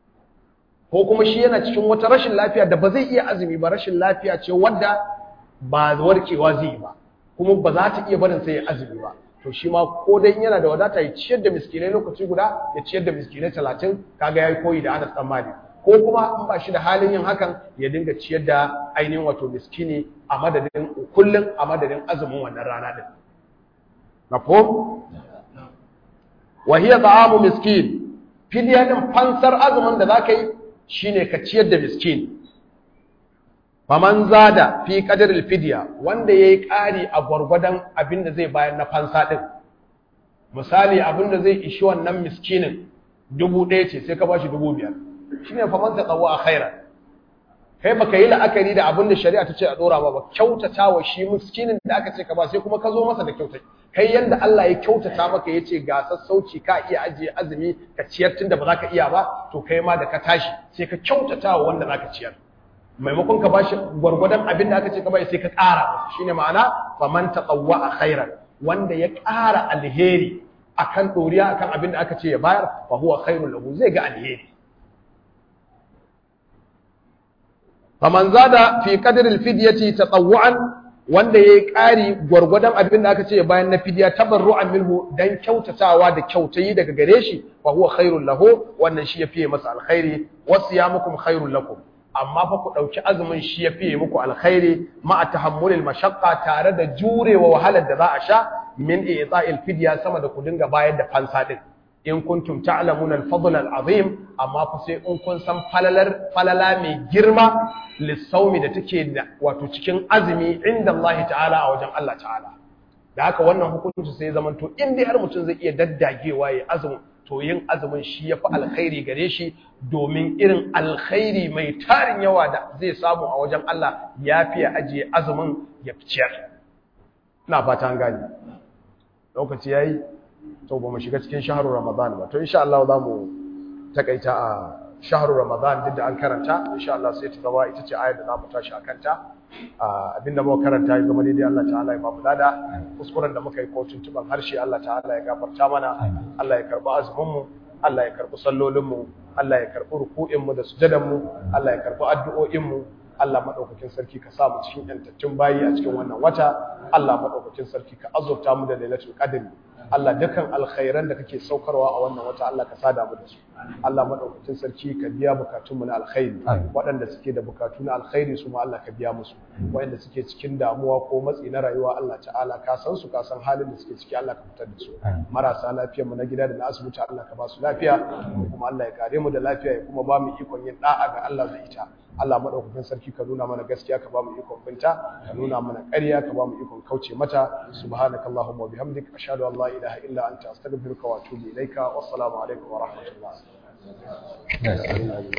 ko kuma shi yana cikin wata rashin lafiya da ba zai iya azumi ba rashin lafiya ce wadda ba warkewa zai yi ba kuma ba za ta iya barin sai ya azumi ba to shi ma ko dai yana da wadata ya ciyar da miskinai lokaci guda ya ciyar da miskinai talatin kaga ya yi koyi da Anas dan Malik ko kuma in ba shi da halin yin hakan ya dinga ciyar da ainihin wato miskini a madadin kullum a madadin azumin wannan rana din mafhum wa hiya ta'amu miskin fidiya din fansar azumin da zaka yi shine ka ciyar da miskin faman zada fi qadaril fidya wanda yayi ƙari a gwargwadon abin da zai bayar na fansa din misali abin da zai ishi wannan miskinin dubu ɗaya ce sai ka bashi dubu biyar shine faman ta tsawo a khairan kai baka yi la'akari da abin da shari'a ta ce a dora ba ba kyautata wa shi miskinin da aka ce ka ba sai kuma ka zo masa da kyautai kai yanda Allah ya kyautata maka yace ga sassauci ka iya ajiye azumi ka ciyar tunda ba za ka iya ba to kai ma da ka tashi sai ka kyautata wa wanda za ka ciyar maimakon ka bashi gwargwadon abin da aka ce ka bai sai ka ƙara shine ma'ana faman tatawwa khairan wanda ya ƙara alheri akan doriya akan abin da aka ce ya bayar fa huwa khairul lahu zai ga alheri faman zada fi qadri alfidyati tatawwan wanda yayi ƙari gwargwadon abin da aka ce bayan na fidya tabarru'an minhu dan kyautatawa da kyautayi daga gare shi fa huwa khairul lahu wannan shi ya fiye masa alkhairi wasiyamukum khairul lakum amma fa ku ɗauki azumin shi ya fiye muku alkhairi ma a tahammulil mashaqqa tare da jurewa wahalar da za a sha min i'ta'il fidya sama da ku dinga bayar da fansa din in kuntum ta'lamuna al-fadl al-azim amma fa sai in kun san falalar falala mai girma lissaumi da take da wato cikin azumi inda Allah ta'ala a wajen Allah ta'ala da haka wannan hukunci sai zaman to in dai har mutum zai iya daddagewa ya azumi to yin azumin shi yafi alkhairi gare shi domin irin alkhairi mai tarin yawa da zai samu a wajen Allah yafi ya ajiye azumin ya ciyar ina fata an gane lokaci yayi to ba mu shiga cikin shahrul ramadan ba to insha Allah za mu takaita a shahrul ramadan duk da an karanta insha Allah sai ta zama ita ce ayar da za mu tashi akan ta abinda muka karanta ya zama daidai Allah ta'ala ya bamu lada kuskuren da muka yi ko tuntuban harshe Allah ta'ala ya gafarta mana Allah ya karbi azumin mu Allah ya karbi sallolin mu Allah ya karbi ruku'in mu da sujadan mu Allah ya karbi addu'o'in mu Allah madaukakin sarki ka sa mu cikin yantattun bayi a cikin wannan wata Allah madaukakin sarki ka azurta mu da lailatul qadr Allah dukan alkhairan da kake saukarwa a wannan wata Allah ka sada mu da su Allah madaukakin sarki ka biya bukatunmu na alkhairi waɗanda suke da bukatu na alkhairi su ma Allah ka biya musu waɗanda suke cikin damuwa ko matsi na rayuwa Allah ta'ala ka san su ka san halin da suke ciki Allah ka fitar da su marasa lafiyar mu na gida da na asibiti Allah ka ba su lafiya kuma Allah ya kare mu da lafiya ya kuma ba mu ikon yin da'a ga Allah da ita Allah madaukakin sarki ka nuna mana gaskiya ka ba mu ikon binta ka nuna mana ƙarya ka ba mu ikon kauce mata subhanakallahumma wa bihamdika ashhadu an la ilaha illa anta astaghfiruka wa atubu ilaika wassalamu alaikum wa rahmatullah